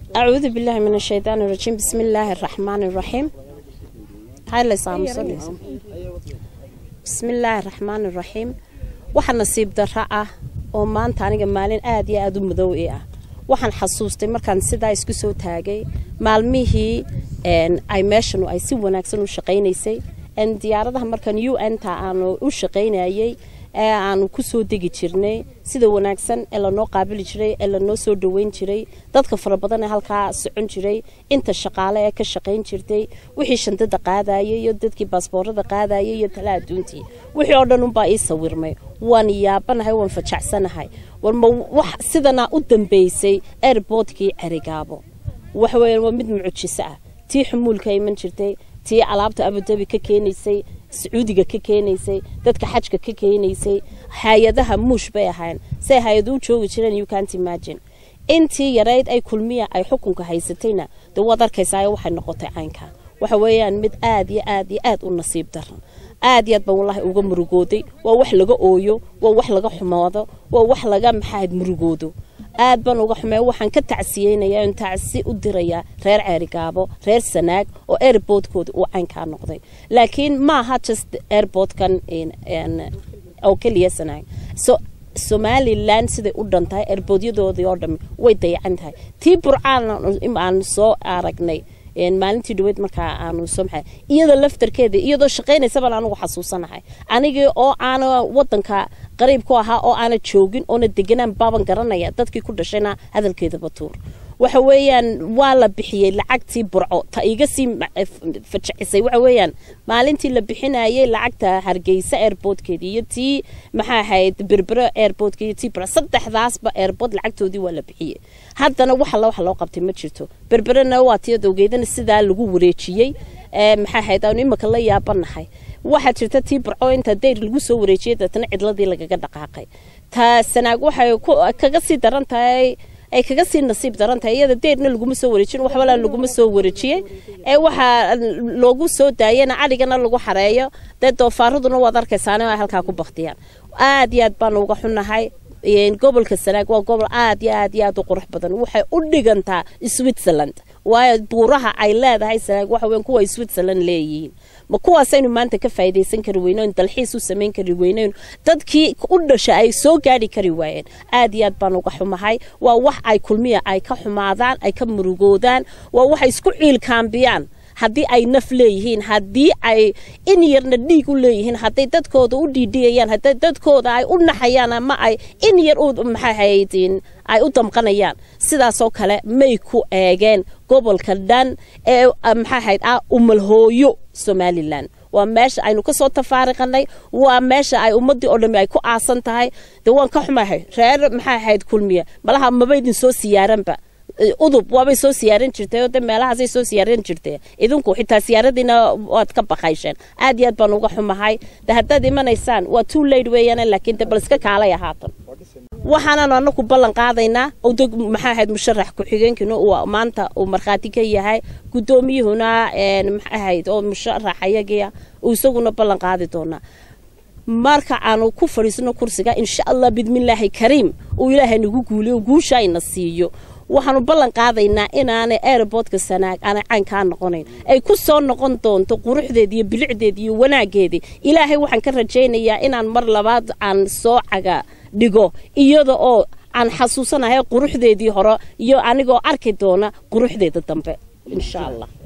أعوذ بالله من الشيطان الرجيم بسم الله الرحمن الرحيم هاي اللي صامصة بسم الله الرحمن الرحيم waxaa nasiib darro ah oo maanta aniga maalin aad iyo aada u madow i ah waxaan xasuustay markaan sidaa isku soo taagay maalmihii ay meeshanu ay si wanaagsan u shaqaynaysay diyaaradaha markaan u n ta aanu u shaqaynayay ee aanu ku soo degi jirnay sida wanaagsan ee lanoo qaabili jiray ee lanoo soo dhaweyn jiray dadka fara badan ee halkaa socon jiray inta shaqaale ee ka shaqayn jirtay wixii shandada qaadayay iyo dadkii baasboorada qaadayay iyo tala adduuntii wixii oo dhan unbaa ii sawirmay waan yaabanahay waan fajacsanahay warma wax sidanaa u dambeysay airboodkii cerigaabo waxaweya waa mid mucjiso ah tii xumuulka iman jirtay tii alaabta abudabi ka keenaysay sacuudiga ka keenaysay dadka xajka ka keenaysay hay-adaha muush bay ahayn say hay-adu u joogi jireen you can't imagine intii yarayd ay kulmiya ay xukunka haysatayna dee waad arkaysaa waxay noqotay caynka waxa weeyaan mid aad iyo aad iyo aad u nasiib daran aad iyo aad baan wallaahi uga murugooday waa wax laga ooyo waa wax laga xumaado waa wax laga maxaad murugoodo aad baan uga xumey waxaan ka tacsiyeynayaa in tacsi u dirayaa reer ceerigaabo reer sanaag oo airboodkooda uu caynkaa noqday laakiin maaha just airboodkan oo keliya sanaag so somalilan siday u dhan tahay airboodyadoodii oo dhami way dayacan tahay tii burcaan aan soo aragnay maalintii dhaweyd markaa aanu soo maxay iyada laftarkeeda iyadoo shaqaynaysabaan anugu xasuusanahay anigii oo aana wadanka qariib ku ahaa oo aana joogin oona deganaan baaban garanaya dadkii ku dhashayna hadalkeeda batuur waxa weeyaan waa la bixiyey lacagtii burco ta iga sii fajacisay waxa weeyaan maalintii la bixinayay lacagta hargeysa airboodkeedii iyo tii maxaa ahayd berbero airboodka iyo tii saddexdaasba airbood lacagtoodii waa la bixiyey haddana wax alla wax loo qabtay ma jirto berberena waa tii dowgeedana sidaa lagu wareejiyey maxaa ahayd aanu imika la yaabanahay waxaa jirta tii burco inta dayr lagu soo wareejiyey deetana cidladii lagaga dhaqaaqay ta sanaag waxay kaga sii daran tahay ay kaga sii nasiib daran tahay iyada deerna laguma soo wareejin waxbala laguma soo wareejiyey ee waxaa loogu soo daayana cadhigana lagu xareeyo dee doofaaraduna waad arkaysaane ay halkaa ku baktiyaan aad iyo aad baan uga xunahay gobolka sanaag waa gobol aad iyo aad iyo aad u qurux badan waxay u dhigantaa switzerland waayo buuraha ay leedahay sanaag waxa weyn kuwa switzerland leeyihiin ma kuwaasaynu maanta ka faa'iidaysan kari weynoon dalxiis u samayn kari weynoon dadkii u dhasha ay soo gaadhi kari waayeen aad iyo aad baan uga xumahay waa wax ay kulmiya ay ka xumaadaan ay ka murugoodaan waa waxay isku ciilkaambiyaan haddii ay naf leeyihiin haddii ay in yarna dhiig u leeyihiin hadday dadkooda u dhiidhiyayaan hadday dadkooda ay u naxayaan ama ay in yar u maxaahaydin ay u damqanayaan sidaasoo kale may ku eegeen gobolka dhan ee maxaahayd ah umalhooyo somalilan waa meesha aynu ka soo tafaariqanay waa meesha ay ummaddii oo dhammi ay ku aasan tahay dee waan ka xumahay reer maxaa ahayd kulmiya malaha mabaydin soo siyaaranba udub waabay soo siyaaran jirtay oo de meelahaasay soo siyaaran jirtay idinku xitaa siyaaradiina waad ka baqaysheen aad iyo aad baan uga xumahay de haddaad imanaysaan waa too late weeyaan laakiin de bal iska kaalay ahaatan waxaanan anaku ballan qaadaynaa oo de maxaa ahayd musharax ku-xigeenkiina uu maanta uu markhaati ka yahay guddoomiyuhuna maxaa ahayd oo musharax ayagia uu isaguna ballan qaadi doonaa marka aanu ku fadhiisno kursiga insha allah bidmillaahi kariim uu ilaahay nagu guuliyo guusha ayna siiyo waxaanu ballan qaadaynaa inaanay airboodka sanaag aanay caynkaa noqonayn ay ku soo noqon doonto quruxdeedi iyo bilicdeedi iyo wanaaggeedii ilaahay waxaan ka rajaynayaa inaan mar labaad aan soo caga dhigo iyada oo aan xasuusanahay quruxdeedii hore iyo anigoo arki doona quruxdeeda dambe insha allah